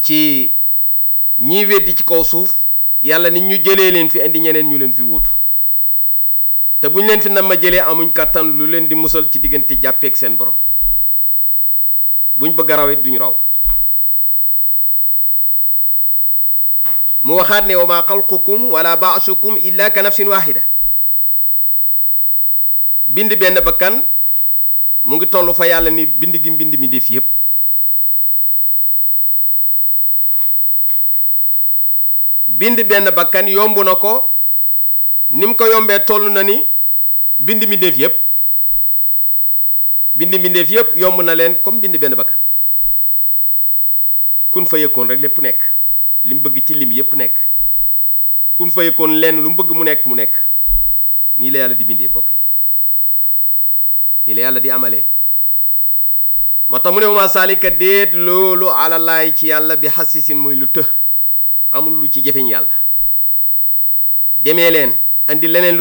ci ñiy weddi ci kaw suuf yàlla nit ñu jëlee leen fi indi ñeneen ñu leen fi wuutu te buñ leen fi nam ma jëlee amuñ kàttan lu leen di musal ci diggante jàppeek seen borom buñ bëgg a raw it duñ raw mu waxaat ne wa ma xalqukum wala baasukum illa ka nafsin waxida bind benn bakkan mu ngi toll fa yàlla ni bind gi mbind mi def yépp bind benn bakkan yomb na ko ni mu ko yombee toll na ni bind mi def yépp bind mi def yépp yomb na leen comme bind benn bakkan kun fa yëkkoon rek lépp nekk li mu bëgg ci lim yépp nekk kun fa yëkkoon lenn lu mu bëgg mu nekk mu nekk nii la yàlla di bindee bokk yi nii la yàlla di amalee moo tax mu ne ma saalika déet loolu alalaay ci yàlla bi xasisin muy lu të amul lu ci jafeñ yàlla demee leen andi leneen